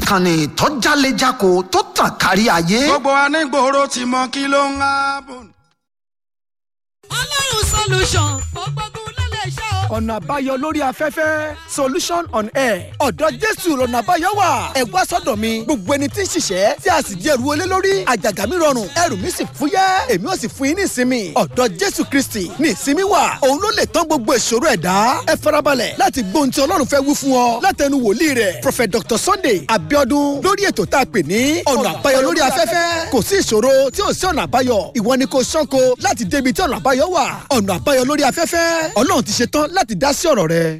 ìkànnì tó jálejako tó tàn kárí ayé. gbogbo anígboro ti mọ kí ló ń hábùn. ọlọ́run solution ó gbógun lọ́lẹ̀ iṣẹ́ o. ọ̀nà àbáyọ lórí afẹ́fẹ́ solution on air ọ̀dọ̀ jésù lọ́nà àbáyọ wà ẹ wá sọ́dọ̀ mi gbogbo ẹni tí ń ṣiṣẹ́ tí a sì di ẹrù olé lórí àjàgà mi rọrùn ẹrù mi sì fúyẹ́ èmi ò sì fún yín ní ìsinmi ọ̀dọ̀ jésù kristi ní ìsinmi wà òun ló lè tán gbogbo ìṣòro ẹ̀dá ẹ farabalẹ̀ láti gbóhun tí ọlọ́run fẹ́ wí fún ọ látẹnu wòlíì rẹ̀ prophet dr sunday abiodun lórí ètò tá a pè ní ọ̀nà àbáyọ lórí afẹ́fẹ́ kò sí ìṣòro tí ò sí ọ̀nà àbáyọ ìwọ ni kò ṣánko láti débi tí ọ̀nà àbáyọ wà ọ̀nà àbáyọ lórí afẹ́fẹ́ ọlọ́run ti ṣe tán láti dá sí ọ̀rọ̀ rẹ.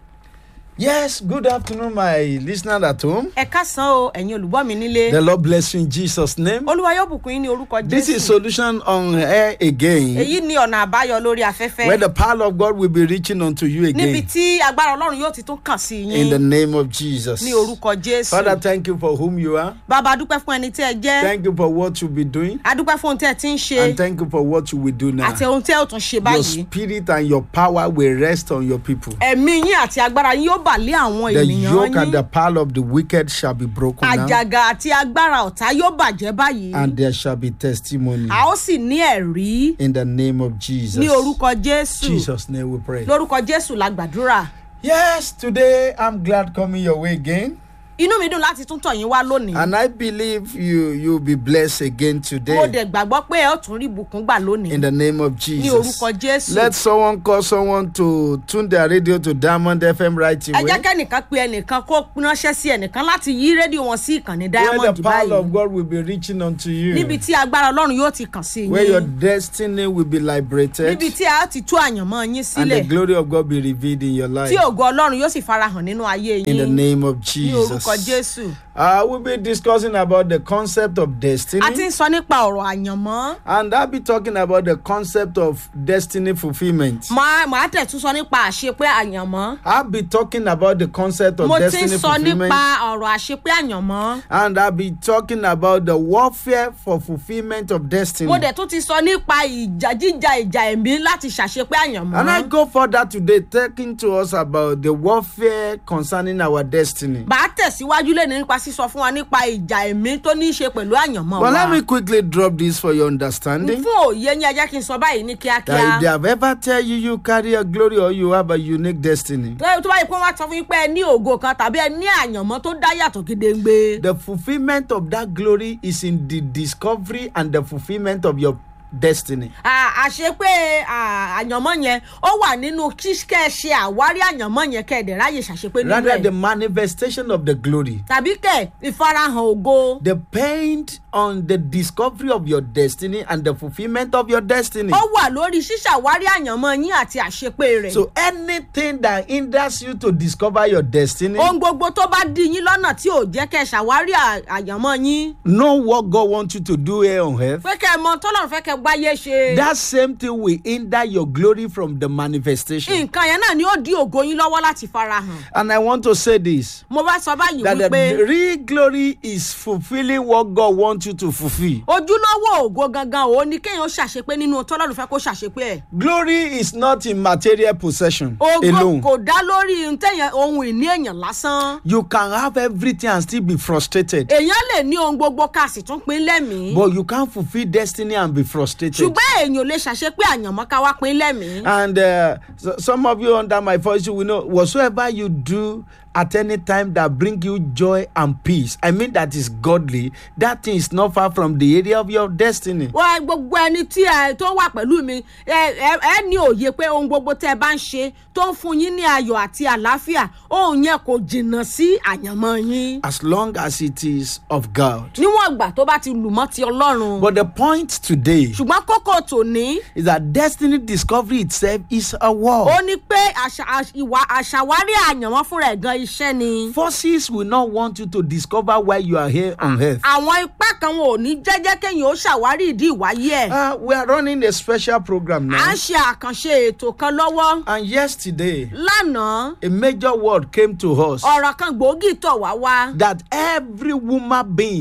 Yes, good afternoon, my listener at home. ẹ káàsán o ẹ̀yin olùgbọ́ mi nílé. The Lord bless you in Jesus' name. olúwa yóò bùkún yín ní orúkọ This is jésù. Solution on Air again, èyí ni ọ̀nà àbáyọ lórí where afẹ́fẹ́. the power of God will be reaching unto you níbi again tí agbára ọlọ́run yóò ti tún kàn sí in the yín name of Jesus. ní orúkọ Father, jésù. thank you for whom you are. bàbá adúpẹ́ fún ẹni tí ẹ jẹ́ Thank you for what you'll be doing, adúpẹ́ fún ohun tí ẹ ti ń and ṣe thank you for what you will do now. àti ohun tí ẹ ò tún ṣe Your báyìí. spirit and your power will rest on your people. ẹ̀mí yín àti agbára yín yóò bà lé àwọn The ènìyàn yoke and yín. the power of the wicked shall be broken now, àjàgà àti agbára ọ̀tá yóò bàjẹ́ báyìí. and there shall be testimony a ó sì ní ẹ̀rí in the name of Jesus. ní orúkọ jésù Jesus' name we pray. lórúkọ jésù la gbàdúrà. Yes, today I'm glad coming your way again. inú mi dùn láti tún tọ̀ yín wá lónìí. And I believe you you'll be blessed again mo today dẹ̀ gbàgbọ́ pé ẹ ó tún rí ibùkún gbà lónìí. in the name of ní Jesus. orúkọ jésù. Let someone call someone to tune their radio to Diamond FM right ẹ jẹ́ away. kẹ́nìkan pe ẹnìkan kó ránṣẹ́ sí ẹnìkan láti yí rédíò wọn sí ìkànnì Where diamond the power báyìí. of God will be reaching unto níbi you. tí agbára ọlọ́run yóò ti kàn sí Where your yín. destiny will be liberated níbi tí a ó ti tú àyànmọ́ yín and the sílẹ̀. glory of God be revealed in your life. tí ògo ọlọ́run yóò sì farahàn nínú ayé In the yín. name of ní orúkọ Jesus. jésù. Uh, we'll be discussing about the concept of a ti destiny. ń sọ nípa ọ̀rọ̀ àyànmọ́. And I'll be talking about the concept of destiny fulfillment. máa máa tẹ̀ tún sọ nípa àṣepé àyànmọ́. I'll be talking about the concept of mo ti ń destiny sọ fulfillment. nípa ọ̀rọ̀ àṣepé àyànmọ́. And I'll be talking about the warfare for fulfillment of destiny. mo dẹ̀ tún ti sọ nípa ìjà jíjà ìjà ẹ̀mí láti ṣàṣepé àyànmọ́. And I go further today, talking to us about the warfare concerning our destiny. bá a tẹ̀síwájú lẹ́nu nípa sísọ fún wa nípa ìjà ẹ̀mí tó ní í ṣe pẹ̀lú àyànmọ́ Well, wa. let me quickly drop this for your understanding. fún òye yín ẹ jẹ́ kí n sọ báyìí ní That if they kíákíá. have ever tell you you carry a glory or you have a unique destiny, tó tó báyìí pé wọ́n á sọ fún yín pé ẹ ní ògo kan tàbí ẹ ní àyànmọ́ tó dá yàtọ̀ gédéǹgbé. the fulfillment of that glory is in the discovery and the fulfillment of your destiny. À- àṣepé à, àyànmọ́ yẹn ó wà nínú kíkẹ́ ṣe àwárí àyànmọ́ yẹn kẹ́ẹ̀dẹ̀ ráyè ṣàṣepé nínú Rather, the ẹ̀. manifestation of the glory tàbí kẹ̀ ìfarahàn ògo. depend on the discovery of your destiny and the fulfillment of your destiny. ó wà lórí ṣíṣàwárí àyànmọ́ yín àti àṣepé rẹ̀. So anything that hinders you to discover your destiny, ohun gbogbo tó bá dí yín lọ́nà tí ò jẹ́ kẹ́ ẹ ṣàwárí à- àyànmọ́ yín. know what God wants you to do here on earth. pé kẹ́ ẹ mọ tọ́lọ́run fẹ́ kẹ́ ẹ gbáyé ṣe. That same thing will hinder your glory from the manifestation. nǹkan yẹn náà ni ó dí ògo yín lọ́wọ́ láti farahàn. And I want to say this mo bá sọ báyìí that the wípé real glory is fulfilling what God wants you to fulfill. ojúlówó ògo gangan òun ni kéèyàn ṣàṣepé nínú tọ́lọ́run fẹ́ kó ṣàṣepé ẹ̀. Glory is not in material possession ògo alone. kò dá lórí ntẹ̀yàn ohun ìní èèyàn lásán. You can have everything and still be frustrated, èèyàn lè ní ohun gbogbo ká sì tún pín lẹ́mìí. but you can't fulfill destiny and be frustrated. ṣùgbọ́n èèyàn ò lè ṣàṣepé àyànmọ́ ká wá pín lẹ́mìí. And uh, so, some of you under my voice, you will know whatsoever you do at any time that bring you joy and peace. I mean that is godly. That thing is not far from the area of your destiny. wá gbogbo ẹni tí ẹ tó wà pẹ̀lú mi ẹ ẹ ẹ ní òye pé ohun gbogbo tẹ́ ẹ bá ń ṣe tó ń fún yín ní ayọ̀ àti àlàáfíà ohun yẹn kò jìnnà sí àyànmọ́ yín. As long as it is of God. níwọ̀n ìgbà tó bá ti lù mọ́ ti ọlọ́run. But the point today ṣùgbọ́n kókó tòní is that destiny discovery itself is a war. ó ní pé àṣà àṣ- ìwà àṣàwárí àyànmọ́ fúnra ẹ̀ gan iṣẹ́ ni. Forces will not want you to discover why you are here on earth. àwọn ipá kan wọn ò ní jẹ́jẹ́ kéèyàn ó ṣàwárí ìdí ìwáyé ẹ̀. Uh, we are running a special program à now. ń ṣe àkànṣe ètò kan lọ́wọ́. And yesterday, lánàá a major word came to us ọ̀rọ̀ kan gbòógì tọ̀ wá wá. that every woman being pé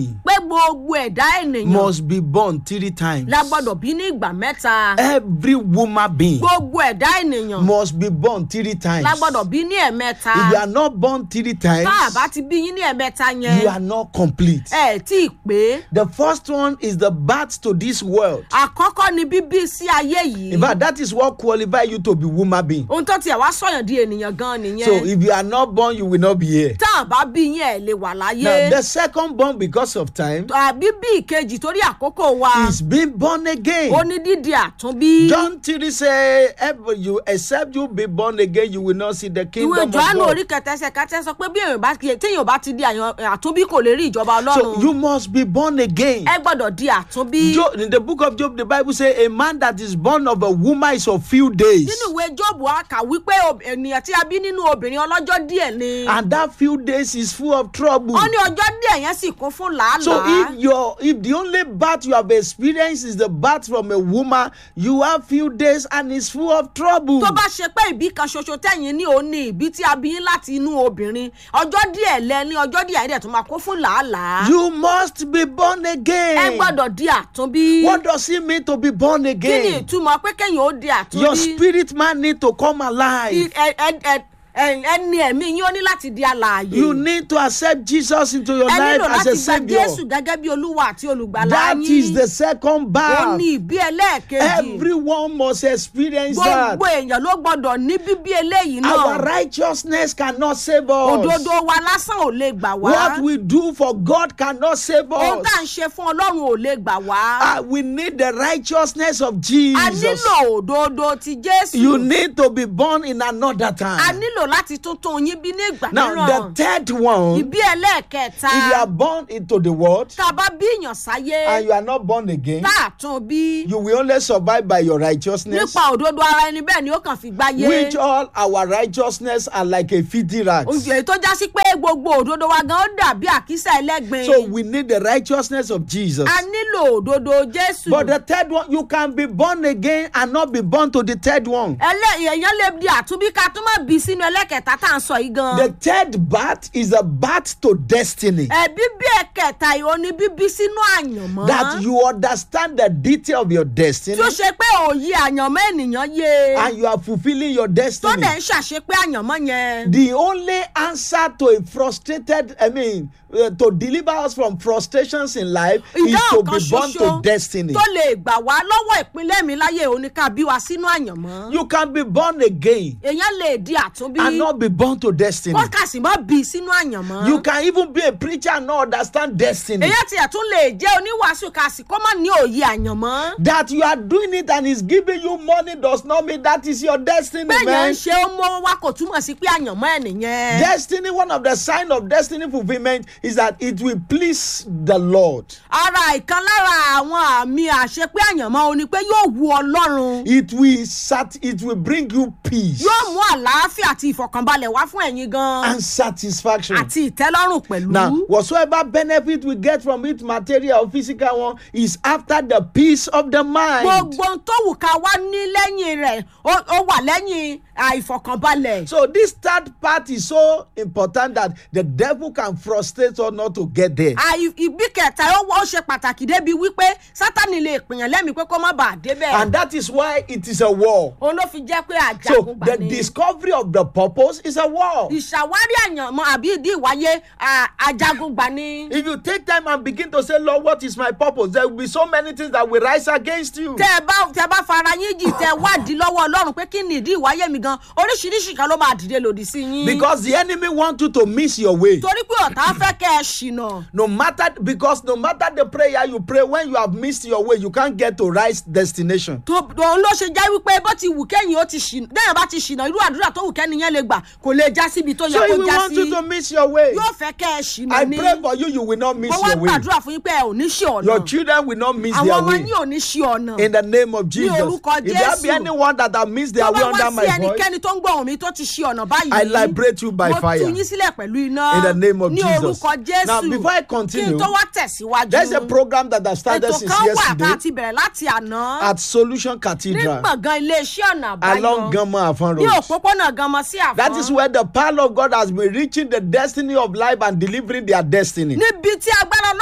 gbogbo ẹ̀dá ènìyàn must be born three times. la gbọ́dọ̀ bí ní ìgbà mẹ́ta Every woman being gbogbo ẹ̀dá ènìyàn must be born three times. la gbọ́dọ̀ bí ní ẹ̀mẹ́ta If you are not born three times, tá a bá ti bí yín ní ẹ̀mẹ́ta yẹn you are not complete. ẹ tí ì pé The first one is the birth to this world. àkọ́kọ́ ni bíbí sí ayé yìí In fact, that is what qualify you to be woman being. ohun tó tiẹ̀ wá sọ̀yàn di ènìyàn gan nìyẹn So if you are not born, you will not be here. tá a bá bí yín ẹ̀ lè wà láyé Now, the second born because of time àbí bí ìkejì torí àkókò wa is being born again. ó ní dídi àtúnbí John 3 say, "Ever you except you be born again, you will not see the ìwé kingdom of johannu God. orí kẹtẹsẹ kẹtẹ sọ pé bí èèyàn bá téèyàn bá ti di àyàn- àtúnbí kò lè rí ìjọba So ọlọ́run you must be born again. ẹ gbọ́dọ̀ di àtúnbí. Job, in the book of Job, the Bible say, a man that is born of a woman is of few days. nínú ìwé jóòbù a kà wípé ob- ènìyàn tí a bí nínú obìnrin ọlọ́jọ́ díẹ̀ ni. And that few days is full of trouble. ó ní ọjọ́ díẹ̀ yẹn sì kún fún So làálàá. if your if the only birth you have experienced is the birth from a woman, you have few days and it's full of trouble. tó bá ṣe pé ìbí kan ṣoṣo tẹ̀yìn ní òní ìbí tí a bí yín láti inú obìnrin ọjọ́ díẹ̀ lẹ ní ọjọ́ díẹ̀ yẹn dẹ̀ tún máa kún fún làálàá. You must be born ẹ again. gbọ́dọ̀ di àtúnbí. What does it mean to be born kí ni again? ìtumọ̀ pé kéèyàn ó di Your àtúnbí. spirit man need to come I- alive. ẹ- ẹ- ẹ- ẹ- ẹni ẹ̀mí yín ó ní láti di alààyè. You need to accept Jesus into your ẹ life nílò as láti a gba savior. jésù gẹ́gẹ́ bí olúwa àti olùgbàlà That is yín. the second ó birth. ní ìbí ẹlẹ́ẹ̀kejì. Everyone must experience that. gbogbo èèyàn ló gbọdọ̀ ní bíbí eléyìí Our náà. righteousness cannot save us. òdodo wa lásán ò lè gbà wá. What we do for God cannot save ohun us. tá à ń ṣe fún ọlọ́run ò lè gbà wá. Ah, we need the righteousness of a Jesus. nílò òdodo ti jésù. You need to be born in another a time. nílò láti tuntun yín bí ní ìgbà Now, the mìíràn. third one, ìbí ẹlẹ́ẹ̀kẹta. if you are born into the world tá a bá bí èèyàn sáyé. and you are not born again, tá a tún bí. you will only survive by your righteousness, nípa òdodo ara ẹni bẹ́ẹ̀ ni ó kàn fi gbáyé. which all our righteousness are like a filthy rags. òjò tó já sí pé gbogbo òdodo wa gan ó dàbí àkísà ẹlẹ́gbin. So we need the righteousness of Jesus. a nílò òdodo jésù. But the third one, you can be born again and not be born to the third one. ẹlẹ́ èèyàn lè di àtúnbí ká tún má bí sínú ẹlẹ́kẹ̀ta tá à ń sọ yìí gan. The third birth is a birth to destiny. ẹbí bí ẹ̀kẹta yìí ó ní bíbí sínú àyànmọ́. That you understand the detail of your destiny tí ó ṣe pé òye àyànmọ́ ènìyàn yé. and you are fulfilling your tó destiny. dẹ̀ ń ṣàṣepé àyànmọ́ yẹn. The only answer to a frustrated, I mean, uh, to deliver us from frustrations in life is to ìdáhùn be kan born to ṣoṣo destiny. tó lè gbà wá lọ́wọ́ ìpínlẹ̀ mi láyé òní ká bí wa sínú àyànmọ́. You can be born again èèyàn lè di àtúnbí. and not be born to destiny. kó kà sì mọ́ bí sínú àyànmọ́. You can even be a preacher and not understand destiny. èèyàn tiẹ̀ tún lè jẹ́ oníwàásù ká sì kó má ní òye àyànmọ́. That you are doing it and is giving you money does not mean that is your destiny, bẹ́ẹ̀yàn man. ń ṣe ó mọ́ wá kò túmọ̀ sí pé àyànmọ́ ẹ̀ nìyẹn. Destiny, one of the sign of destiny fulfillment is that it will please the Lord. ara ìkan lára àwọn àmì àṣepé àyànmọ́ o ni pé yóò wu ọlọ́run. It will sat it will bring you peace yóò mú àlàáfíà àti ìfọ̀kànbalẹ̀ wá fún ẹ̀yin gan. and satisfaction. àti ìtẹ́lọ́rùn pẹ̀lú. Now, whatsoever benefit we get from it, material or physical one, is after the peace of the mind. gbogbo ohun tó wù ká wá ní lẹ́yìn rẹ̀ ó ó wà lẹ́yìn àìfọ̀kànbalẹ̀. So this third part is so important that the devil can frustrate us not to get there. àì ìbí kẹta ó ó ṣe pàtàkì débi wípé sátani lè pèèyàn lẹ́mìí pé kó má bàa débẹ̀. And that is why it is a war. òun ló fi jẹ́ pé So àjàgùn the gbà ní. discovery of the purpose is a war. ìṣàwárí àyànmọ́ àbí ìdí ìwáyé à, ajagun gbà ní. If you take time and begin to say, Lord, what is my purpose? There will be so many things that will rise against you. tẹ ẹ bá tẹ ẹ bá fara yín jì tẹ wádìí lọ́wọ́ ọlọ́run pé kí ni ìdí ìwáyé mi gan oríṣiríṣi kan ló máa dìde lòdì sí yín. Because the enemy want you to miss your way. torí pé ọ̀tá fẹ́ kẹ́ ẹ ṣìnà. No matter because no matter the prayer you pray, when you have missed your way, you can't get to right destination. tó òun ló ṣe jẹ́ wípé bó ti wù kẹ́yìn ó ti ṣìnà dẹ́yìn bá ti ṣìnà irú àdúrà tó wù kẹ́ni yẹn lè gbà kò lè já síbi tó yẹ So kó if we já want you sí to miss your way, yóò fẹ́ kẹ́ ẹ ṣìnà I ní. pray for you, you will not miss mo wá your way. gbàdúrà fún yín pé ẹ ò ní ṣe ọ̀nà Your children will not miss àwọn their ọmọ way. yín ò ní ṣe ọ̀nà. In the name of Jesus. orúkọ If there be Jésù. anyone that have missed their tó way bá wá under sí my voice, ẹnikẹ́ni tó ń gbọ́ ohùn mi tó ti ṣe ọ̀nà báyìí. I liberate you by mo fire. tú yín sílẹ̀ pẹ̀lú iná. In the name of ní Jesus. orúkọ jésù. Now, before I kí continue, n tó wá tẹ̀síwájú. there's a program that I started ètò since kan wà tá a yesterday ti bẹ̀rẹ̀ láti àná. at Solution ní Cathedral gbọ̀ngàn iléeṣẹ́ ọ̀nà àbáyọ. along Gamma Afon ní Road. òpópónà ganmọ sí àfọ́n. That is where the power of God has been reaching the destiny of life and delivering their destiny. níbi tí agbára ọlọ́run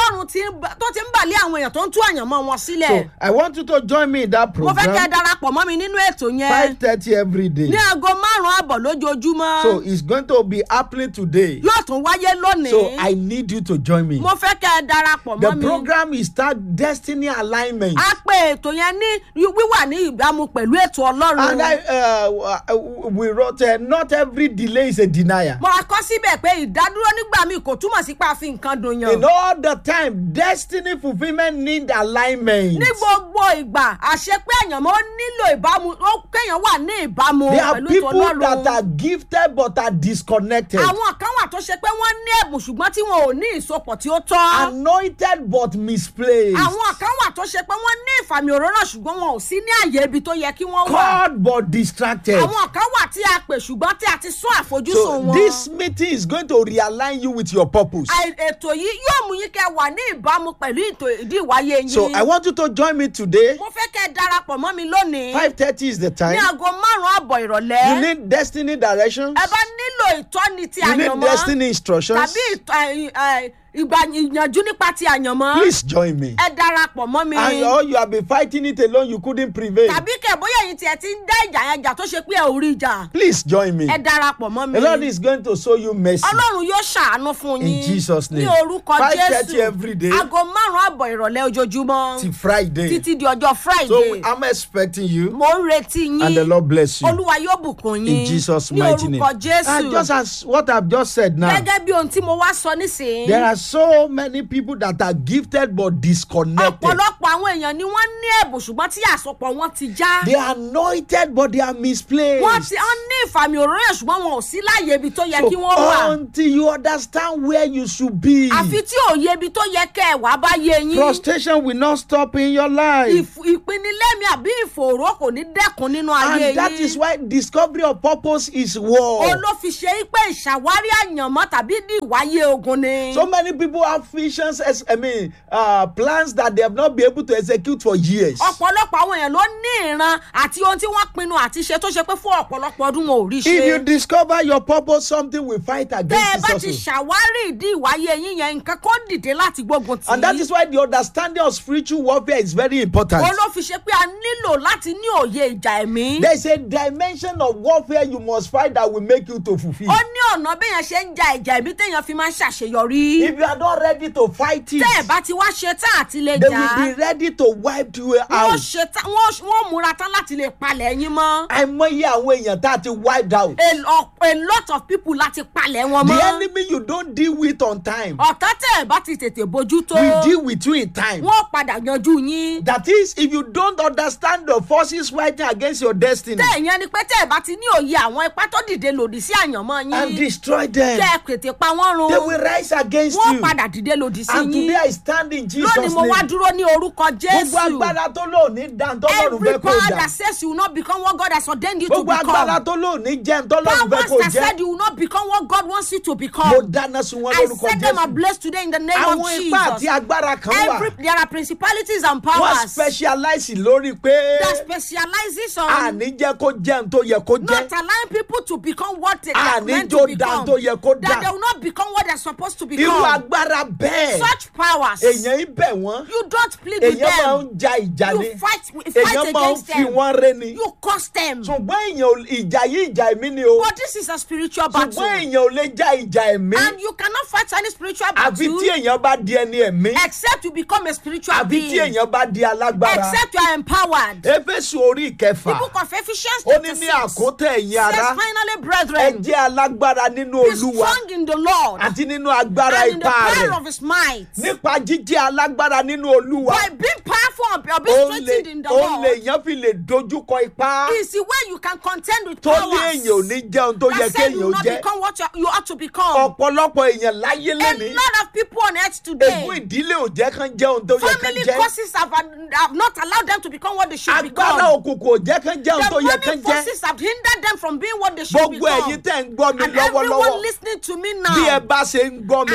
ọlọ́run ti ń bà- tó ti ń bàlẹ́ àwọn èèyàn tó ń tú àyànmọ́ wọn sílẹ̀ So I want you to join me in that mo fẹ́ kẹ́ ẹ program. darapọ̀ mọ́ mi nínú ètò yẹn Five thirty every day. ní aago márùn-ún àbọ̀ lójoojúmọ́ So it's going to be happening today. yóò tún wáyé lónìí So I need you to join me. mo fẹ́ kẹ́ ẹ darapọ̀ The mọ́ mi program is start destiny alignment. a pe ètò yẹn ní wíwà ní ìbámu pẹ̀lú ètò ọlọ́run And I, uh, uh, we wrote, uh, not every delay is a denier. mo kọ́ síbẹ̀ pé ìdádúró nígbà míì kò túmọ̀ sí pé a fi nǹkan dùn yàn In all the time, destiny fulfillment need alignment. ní gbogbo ìgbà àṣẹ pé àyànmọ́ nílò ìbámu ó kéèyàn wà ní ìbámu There are pẹ̀lú ètò people that ọlọ́run are gifted but are disconnected. àwọn kan wà tó ṣe pé wọ́n ní ẹ̀bùn ṣùgbọ́n tí wọn ò ní ìsopọ̀ tí ó tọ́ Anointed but misplaced. àwọn kan wà tó ṣe pé wọ́n ní ìfàmì òróró ṣùgbọ́n wọn ò sí ní àyè ibi tó yẹ kí wọ́n wà Called but distracted. àwọn kan wà tí a pè ṣùgbọ́n tí a ti sún àfojúsùn So wọn. this meeting is going to realign you with your purpose. Àì- ètò yìí yóò mú yín kẹ́ wà ní ìbámu pẹ̀lú ètò ìdí ìwáyé yín. So I want you to join me today. mo fẹ́ kẹ́ ẹ darapọ̀ mọ́ mi lónìí. Five thirty is the ní time. aago márùn-ún àbọ̀ You ìrọ̀lẹ́. need destiny directions. ẹ bá nílò ìtọ́ni ti You need àyànmọ́ destiny instructions. tàbí ìtọ́- ẹ- ẹ- ìgbà ìyànjú nípa ti àyànmọ́. Please join me. ẹ darapọ̀ mọ́ mi. And or you have been fighting it alone, you couldn't prevail. tàbí kẹ̀ bóyá ẹ̀yin tiẹ̀ ti ń dá ìjà yẹn jà tó ṣe pé ẹ ò rí ìjà. Please join me. ẹ darapọ̀ mọ́ mi. The Lord is going to show you mercy. ọlọ́run yóò ṣàánú fún In yín. Jesus' name. ní orúkọ 5:30 jésù every day. aago márùn-ún àbọ̀ ìrọ̀lẹ́ ojoojúmọ́ Till Friday. títí di ọjọ́ So friday I'm expecting you. mo ń retí And the yín Lord bless you. olúwa yóò bùkún yín In Jesus' ní mighty name. orúkọ And jésù just as what I've just said now, gẹ́gẹ́ bí ohun tí mo wá sọ nísìnyí there are so many people that are gifted but disconnected. ọ̀pọ̀lọpọ̀ àwọn èèyàn ni wọ́n ní ẹ̀bùn ṣùgbọ́n tí àsopọ̀ wọn ti já They are anointed but they are misplaced. wọ́n ti wọ́n ní ìfàmì òróró yẹn ṣùgbọ́n wọn ò sí láàyè ibi tó yẹ kí wọ́n wà So until you understand where you should be, àfi tí òye ibi tó yẹ kẹ́ ẹ̀ wá bá yé yín frustration will not stop in your life. Ìf- ìpinilẹ́mi àbí ìfòòró kò ní dẹ́kun nínú ayé And that yín. is why discovery of purpose is war. òun ló fi ṣe é pé ìṣàwárí àyànmọ́ tàbí ní ìwáyé ogun ni. So many people have visions, as, I mean, uh, plans that they have not been able to execute for years. ọ̀pọ̀lọpọ̀ àwọn èèyàn ló ní ìran àti ohun tí wọ́n pinnu àti ṣe tó ṣe pé fún ọ̀pọ̀lọpọ̀ ọdún wọn ò rí If you ṣe. discover your purpose, something will fight bẹ́ ẹ against bá it ti also. ṣàwárí ìdí ìwáyé yín yẹn nǹkan kó dìde láti gbógun tì And that is why the understanding of spiritual warfare is very important. òun ló fi ṣe pé a nílò láti ní òye ìjà ẹ̀mí. There is a dimension of warfare you must fight that will make you to fulfill. ó ní ọ̀nà béèyàn ṣe ń ja ìjà ẹ̀mí téèyàn fi máa ń ṣàṣeyọrí. If you are not ready to fight it, tẹ́ ẹ̀ bá ti wá ṣe tán àti lè they jà will be ready to wipe you wọ́n out. ṣe tán wọ́n wọ́n múra tán láti lè palẹ̀ yín mọ́. àìmọye àwọn èèyàn tá a ti wiped out. a, lo- a lot of people láti palẹ̀ wọn The mọ́. enemy you don't deal with on time ọ̀tá tẹ̀ ẹ̀ bá ti tètè bójú tó. will deal with you in time. wọ́n padà yanjú yín. That is, if you don't understand the forces fighting against your destiny tẹ̀ ìyẹn ni pé tẹ̀ ẹ̀ bá ti ní òye àwọn ipá tó dìde lòdì sí àyànmọ́ and yín. destroy them, kẹ́ ẹ tètè pa wọ́n they run. will rise against wọ́n you. padà dìde lòdì sí And today yín. I stand in Jesus' lónìí mo wá name. dúró ní orúkọ Gbogbo jésù. agbára tó lò ní dantọ́lọ́run every fẹ́ kó power dà. that says you will not become what God has ordained you to Gbogbo agbára become. tó lò ní jẹ́ ntọ́lọ́run fẹ́ powers kó that said jẹ́. you will not become what God wants you to Mo become. dáná sun wọn I lórúkọ set them Jésù. ablaze today in the name of Àwọn ipá àti Jesus. agbára kan Every wà. there are principalities and Wọ́n powers specialize lórí pé that specializes on àní jẹ́ kó jẹ́ n tó yẹ kó not jẹ́. allowing people to become what they are Àní meant jó to dá become. tó yẹ kó That they dà. will not become what they're supposed to Irú become. agbára bẹ́ẹ̀. Such powers. Èèyàn ń bẹ̀ wọ́n. You don't plead with Èèyàn máa them. ń ja ìjà You ni. fight, fight Èèyàn máa ń against fi them. wọ́n ré ni. You curse them. Ṣùgbọ́n èèyàn ò- ìjà yìí ìjà ẹ̀mí ni o. But this is a spiritual Ṣùgbọ́n battle. èèyàn ò lè ja ìjà ẹ̀mí. And you cannot fight any spiritual Àfi battle tí èèyàn bá di ẹni ẹ̀mí. except you become a spiritual Àfi being. tí èèyàn bá di alágbára. Except you are empowered. Éfésù orí The ìkẹfà. book of Ephesians Ó ní chapter ní 6 àkótẹ́ ẹ̀yin says ará. finally Ẹ brethren jẹ́ alágbára nínú be Olúwa strong in the Lord àti nínú agbára and in the ipá power rẹ̀. of his might. Nípa jíjẹ́ alágbára nínú Olúwa. By being powerful and or being Ó lè strengthened in the ó Lord lè yẹn fi lè dojúkọ ipá. is the way you can contend with Tó ní powers èèyàn ò ní jẹun tó yẹ that said you kéèyàn will ó not jẹ́. become what you, you ought to become. Ọ̀pọ̀lọpọ̀ èèyàn láyé A lẹ́ni. lot of people on earth today, Ègún ìdílé ò jẹ́ kán jẹun tó yẹ kán family jẹ́. causes have, have not allowed them to become what they should Agbára become. òkùnkùn ò jẹ́ kán jẹun The tó yẹ kán money jẹ́. forces have hindered them from being what they should Gbogbo become. ẹ̀yin tẹ́ ń gbọ́ mi And everyone lọ́wọ́lọ́wọ́. listening to me Bí ẹ now, bá ṣe ń gbọ́ mi as you báyìí.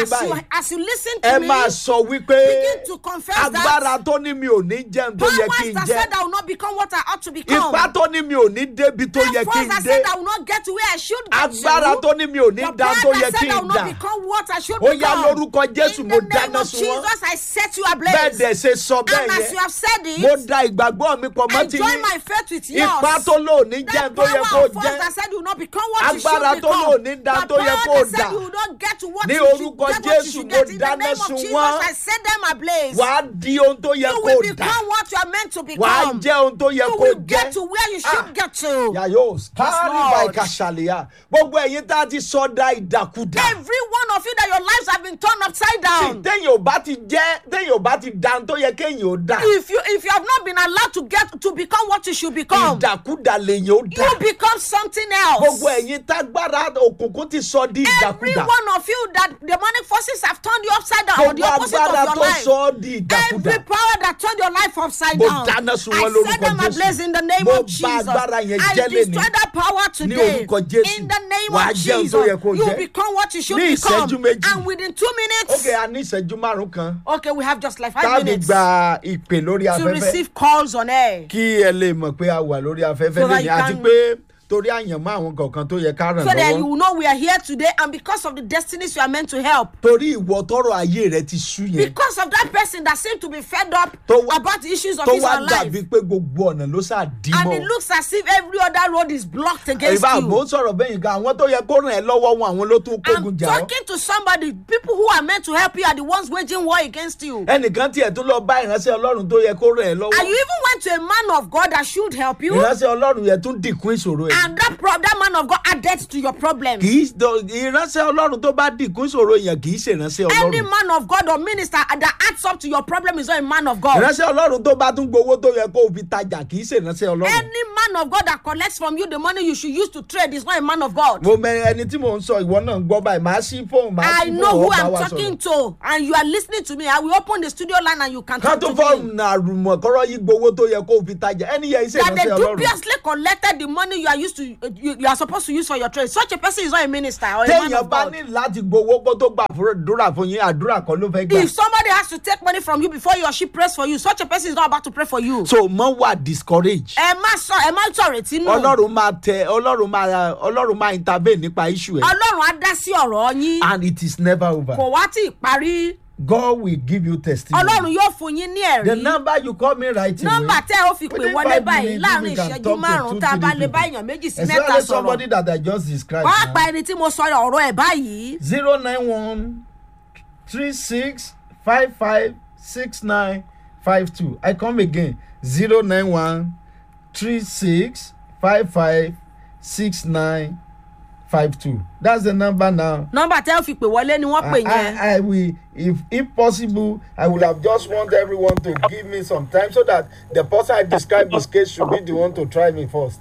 I, as you listen ẹ to me, máa sọ wípé begin to confess agbára that tó ní mi ò ní jẹun tó yẹ kí powers n that jẹ said I will not become what I ought to become. ipá tó ní mi ò ní débi tó the yẹ kí force n that dé said I will not get to where I should get agbára to. tó ní mi ò ní the dá power tó yẹ that kí said I n will not dà become what I should ó yá become. lórúkọ jésù In mo the name dáná of sun wọn Jesus, I set you bẹ́ẹ̀ ablaze. dẹ̀ ṣe sọ And bẹ́ẹ̀ as yẹn you have said it, mo da ìgbàgbọ́ mi pọ̀ mọ́ I ti join yín my faith with yours. ipá tó lò ní That jẹun tó yẹ kó power of force jẹ́ that said you will not become what you should Agbára tó become. lò ní dá The tó yẹ power kó that said dà. you will not get to what Ní you should orúkọ get what you Jésù, should mo get. In the dáná name of sun Jesus, wọ́n. I set them ablaze. wàá di ohun tó yẹ You kó will dà become what you are meant to wàá become. jẹ́ ohun tó yẹ You kó will jẹ́ get to where you should Ah. get to. yàyó kárí Lord. báyìí kàṣàlìyà gbogbo ẹ̀yin tá a ti sọ da ìdàkudà Every one of you that your lives have been turned upside tí down. téèyàn ò bá ti jẹ́ téèyàn ò bá ti da ohun tó yẹ kéèyàn ó dà If you if you have not been allowed to get to become what you should become, ìdàkudà lèèyàn ó dà you become something else. gbogbo ẹ̀yin tágbára òkùnkùn ti sọ di Every ìdàkudà one of you that demonic forces have turned you upside down or the gbogbo opposite agbára of your tó life. sọ ọ́ di ìdàkudà Every power that turned your life upside Mo down. dáná sun I wọn lórúkọ set them Jésù. ablaze in the name Mo of bà Jesus. agbára yẹn I jẹ́ lénìí. destroy that power Ní today. orúkọ Jésù. In the name Wàá of jẹ́ ohun Jesus. tó yẹ kó You jẹ́. become what you should Ní become. ìṣẹ́jú méjì. And within two minutes. ok a ní ìṣẹ́jú márùn kan Okay, we have just like five táàbì minutes gba ìpè lórí to afẹ́fẹ́ receive calls on air. kí ẹ lè mọ̀ pé a wà lórí afẹ́fẹ́ So that lẹ́yìn you àti can- pé torí àyànmọ́ àwọn kọ̀ọ̀kan tó yẹ ká ràn So that you lọ́wọ́ will know we are here today and because of the destinies you are meant to help. torí ìwọ tọrọ ayé rẹ ti sú yẹn Because of that person that seemed to be fed up Tó wá- about the issues of tó his wá own life. dàbí pé gbogbo ọ̀nà ló ṣáà dí And mọ́ it looks as if every other road is blocked against ìbá àbò you. ń sọ̀rọ̀ bẹ́yìn kan àwọn tó yẹ kó ràn ẹ́ lọ́wọ́ wọn àwọn ló tún kógun I'm jà ọ́ talking to somebody. People who are meant to help you are the ones waging war against you. ẹnìkan tiẹ̀ tún lọ bá ìránṣẹ́ ọlọ́run tó yẹ kó ràn ẹ́ lọ́wọ́ And you even went to a man of God that should help you. ìránṣẹ́ ọlọ́run yẹn tún dìkún ìṣòro ẹ̀ And that pro- that man of God added to your problem. kì í dọ- ìránṣẹ́ ọlọ́run tó bá dìkún ìṣòro yẹn kì í ṣe ìránṣẹ́ Any ọlọ́run man of God or minister that adds up to your problem is not a man of God. ìránṣẹ́ ọlọ́run tó bá tún gbowó tó yẹ kó o fi tajà kì í ṣe ìránṣẹ́ ọlọ́run. Any man of God that collects from you the money you should use to trade is not a man of God. mo mẹ ẹni tí mò ń sọ ìwọ náà ń gbọ́ báyìí màá sí fóònù màá I sí know fóònù who ọba I'm wa talking sọ̀rọ̀. to, and you are listening to me. I will open the studio line and you can ká talk tó to fọ́ọ̀mù me. náà àrùmọ̀ kọ́rọ́ yí gbowó tó yẹ kó o fi tajà ẹni yẹn iṣẹ́ That they ìránṣẹ́ ọlọ́run. dubiously collected the money you are used to, you, you are supposed to use for your trade. Such a person is not a minister or a man téèyàn of bá God. ní láti gbowó kó tó gbà àdúrà fún yín àdúrà kan ló fẹ́ gbà. If somebody has to take money from you before he or she prays for you, such a person is not about to pray for you. so mọ wà discourage. Ẹ má sọ ẹ má sọ̀rètí nù. ọlọ́run máa tẹ ọlọ́run máa ọlọ́run máa intervene nípa issue ẹ̀ Ọlọ́run á dá sí ọ̀rọ̀ yín. and it is never over. Kò wá tí ì parí. God will give you testimony. Ọlọ́run yóò fún yín ní the ẹ̀rí. number you call me right away. Nọ́mbà tẹ́ ẹ ó fi pè Within wọlé five báyìí minutes, láàrin we can ìṣẹ́jú talk to márùn-ún two, tá a bá three lè people. bá èèyàn méjì sí mẹ́ta especially sọ̀rọ̀. somebody that I just described. Wọ́n á now. pa ẹni tí mo sọ ọ̀rọ̀ ẹ̀ báyìí. zero nine one three six five five six nine five two i come again zero nine one three six five five six nine five two that's the number now. Nọ́mbà tẹ́ ẹ ó fi pè wọlé ni wọ́n pè I, yẹn. I, I will if if possible i will have just want everyone to give me some time so that the person i describe this case should be the one to try me first.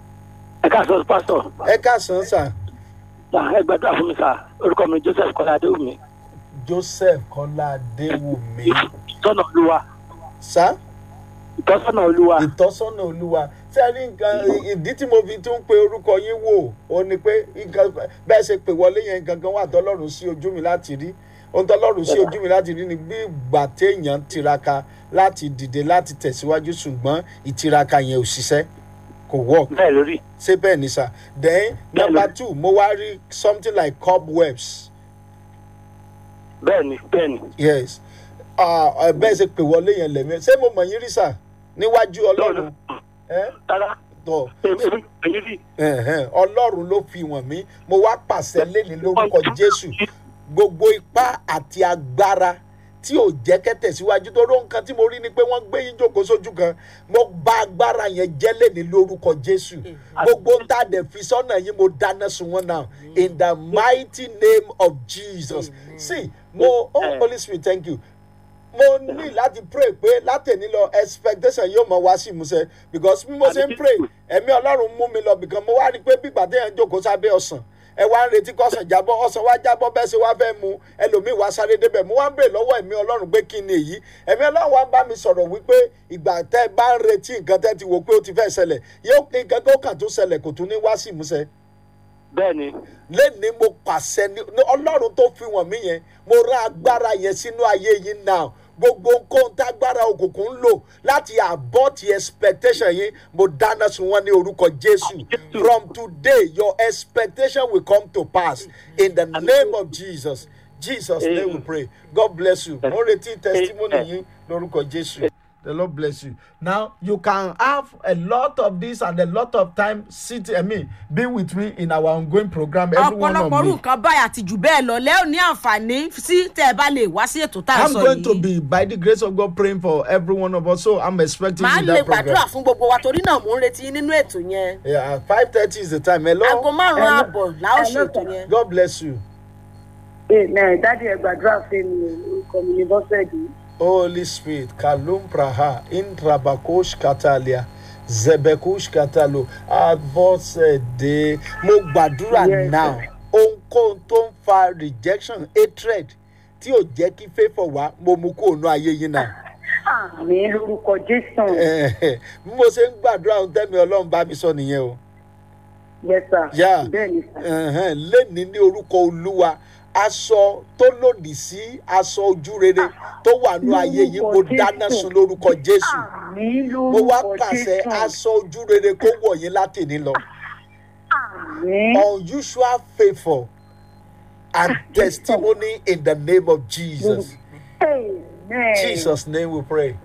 ẹ káàsán pásítọ̀ ẹ káàsán sir ẹ gbàdúrà fún mi sá orúkọ mi joseph kọlá adéwùmí joseph kọ́lá adéwùmí ìtọ́nà olúwa sir. ìtọ́sọ́nà olúwa ìtọ́sọ́nà olúwa tí a ní nǹkan ìdí tí mo fi tún pe orúkọ yín wò ó ní pé nǹkan bẹ́ẹ̀ ṣe pè wọlé yẹn gangan wà tọ́lọ́run sí ojú mi láti rí ohun tọ́lọ́run sí ojú mi láti rí ni bí ìgbà téèyàn tiraka láti dìde láti tẹ̀síwájú ṣùgbọ́n ìtiraka yẹn ò ṣiṣẹ́ kò work bẹ́ẹ̀ lórí ṣé bẹ́ẹ̀ ni sà then Bẹ́ẹ̀ number lórí. two mo wá rí something like cobwebs bẹ́ẹ̀ ni bẹ́ẹ̀ ni yes Ah, ah, bẹ́ẹ̀ ṣe pè wọlé yẹn lẹ́mí ṣé mo mọ̀ yín rí sà níwájú ọlọ́run ẹ́ rárá tọ́ èmi èmi èmi rí ẹ̀hẹ́n, ọlọ́run ló fi wọ̀n mí mo wá pàṣẹ lẹ́ni lórúkọ jésù gbogbo ipá àti agbára tí ò jẹ́ kẹ́tẹ̀ síwájú tó ró nǹkan tí mo rí ni pé wọ́n gbé yín jókòó sójú kan mo bá agbára yẹn jẹ́ lẹ́ni lórúkọ jésù gbogbo ń tà dẹ̀ fi sọ́nà yín mo dáná sun wọn náà in the mighty name of jesus see mo oh holy spirit thank you mo ní láti pray pé látẹ̀ní lọ expectation yóò mọ wá sí ìmúṣẹ because bí mo ṣe ń pray ẹ̀mí ọlọ́run mú mi lọ bìkan mo wá rí i pé bí ìpàdé yẹn jókòó sábẹ́ ọ̀sán ẹ wá ń retí kọ́sàn jábọ́ ọ̀sán wá jábọ́ bẹ́ẹ̀ ṣe wá fẹ́ mu ẹlòmíì wá sáré débẹ̀ mo wá ń bèrè lọ́wọ́ ẹ̀mí ọlọ́run pé kí ni èyí ẹ̀mí ọlọ́run wá ń bá mi sọ̀rọ̀ wípé ìgbà tẹ́ ẹ bá ń retí nǹkan tẹ́ ti wò pé ó ti fẹ́ ṣẹlẹ̀ yóò nǹkan tó kàn tó ṣẹlẹ̀ kò tún ní wá sí ìmúṣẹ bẹ́ẹ̀ ni lẹ́ni mo pàṣẹ ní ní ọlọ́run tó fi wọ̀n mí yẹn mo rán agbára yẹn sínú ayé yín náà gbogbo nǹkan tágbára òkùnkùn ń lò láti abort expectation yín mo dáná sun wọn ní orúkọ jésù from today your expectation will come to pass in the name of jesus jesus name we pray god bless you mo retí testimony yín lórúkọ jésù. The Lord bless you. Now you can have a lot of this and a lot of time sitting, I mean, be with me in our ongoing program. Every one of ọ̀pọ̀lọpọ̀ orú me. nǹkan báyìí àti jù bẹ́ẹ̀ lọ lẹ́ ò ní àǹfààní sí tẹ́ ẹ bá lè wá sí ètò tá à ń I'm sọ going to yìí. be, by the grace of God, praying for every one of us. So I'm expecting màá you in lè that gbàdúrà program. fún gbogbo wa torí náà mò ń retí yín nínú ètò yẹn. Yeah, five thirty is the time. Hello. aago márùn-ún ààbọ̀ la ó ṣe ètò yẹn. God bless you. Amen. Dádì ẹ gbàdúrà fún mi orúkọ mi ní Bọ́sẹ̀dì. Holy Spirit, Kalum Praha, Intrabakosh Katalia, Zebekush Katalo, Advocate, mo gbàdúrà Yes, now, sir. ohunkóhun tó ń fa rejection, hatred, tí ò jẹ́ kí favour wá, mo mú kó nu ayé yín náà. Àmì lórúkọ Jésù. Bí mo ṣe ń gbàdúrà ohun tẹ́mi Ọlọ́run bá mi sọ nìyẹn o. Yes sir. Yeah. Bẹ́ẹ̀ni sir. Ẹ̀hẹ́n, lénìí ní orúkọ olúwa aṣọ tó lòdì sí aṣọ ojú rere tó wà ní ayé yìí mo Lórúkọ dáná Jésù. sun lórúkọ jésù Àmì mo wá lórúkọ pàṣẹ Jésù. aṣọ ojú rere kó wọ̀ yín látìní lọ Àmì. unusual favour and testimony in the name of jesus Amen. jesus name we pray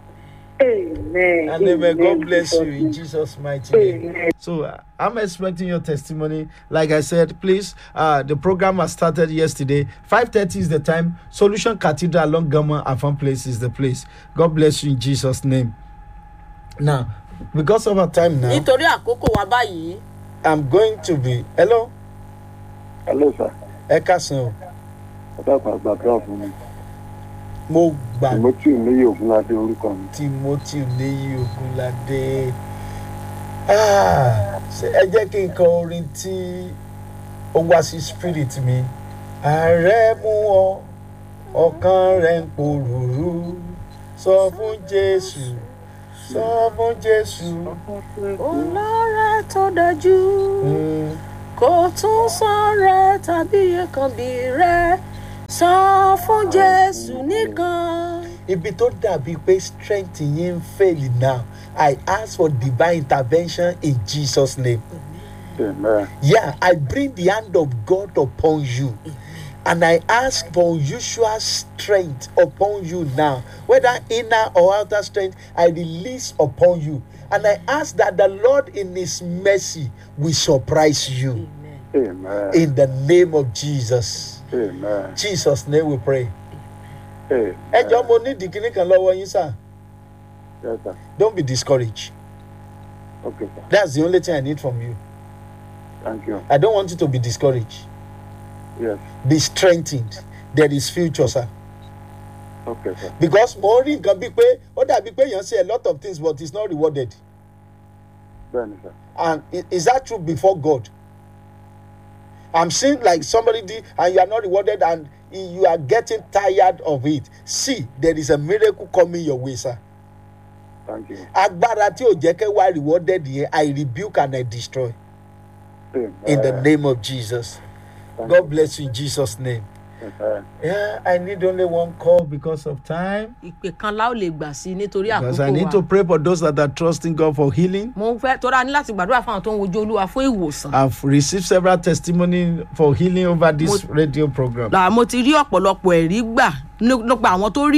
Amen. and amen god bless you in Jesus' jesus mighty name. Amen. So uh, I'm expecting your testimony. Like I said, please. Uh, the program has started yesterday. Five thirty is the time. Solution Cathedral along Gama and Fun Place is the place. God bless you in Jesus' name. Now, because of our time now, nítorí àkókò wa báyìí I'm going to be. Hello, hello sir ẹ káàsán o. ọ̀dàpọ̀ àgbàdúrà fún mi Mo gbà timothy níyì ògúnládé orúkọ mi Timothy Léyí Ogunlade. Ah, ṣé ẹ jẹ́ kí n kọ orin tí ó wá sí spirit mi. Ààrẹ mú ọ, ọkàn rẹ̀ ń porùrù. Sọ fún Jésù, sọ fún Jésù. olóore tó dájú Mm, kò tún sọ̀rẹ́ tàbí ẹ̀kànbí rẹ̀ sọ fún jésù nìkan. Ibi tó dàbí pé strength yín ń fail now, I ask for divine intervention in Jesus' name. amen Yeah, I bring the hand of God upon you. And I ask for unusual strength upon you now, whether inner or outer strength, I release upon you. And I ask that the Lord, in His mercy, will surprise you. amen In the name of Jesus. amen Jesus' name we pray. amen Ẹ jọ̀ọ́ mo ní ìdíkíní kan lọ́wọ́ yín sir. yes sir Don't be discouraged. okay sir That's the only thing I need from you. thank you I don't want you to be discouraged. yes Be strengthened. There is future, sir. okay sir because mo rí nǹkan bíi pé ó dàbí pé èèyàn ṣe a lot of things but it's not rewarded bẹ́ẹ̀ni sir and i- is that true before God i'm seeing like somebody did and you are not rewarded and i- you are getting tired of it see there is a miracle coming your way sir thank you agbára tí ò jẹ́ kẹ́ wá rewarded yẹn i rebuke and i destroy amen in the name of jesus Thank god you. bless you in jesus name amen yeah i need only one call because of time ìpè kan la ó lè gbà sí i nítorí because i àkókò need to wa. pray for those that are trusting god for healing mo fẹ́ tó dáa ní láti gbàdúrà fún àwọn tó ń wojú olúwa fún ìwòsàn. I've received several testimony for healing over this radio program. là mo ti rí ọ̀pọ̀lọpọ̀ ẹ̀rí gbà nípa àwọn tó rí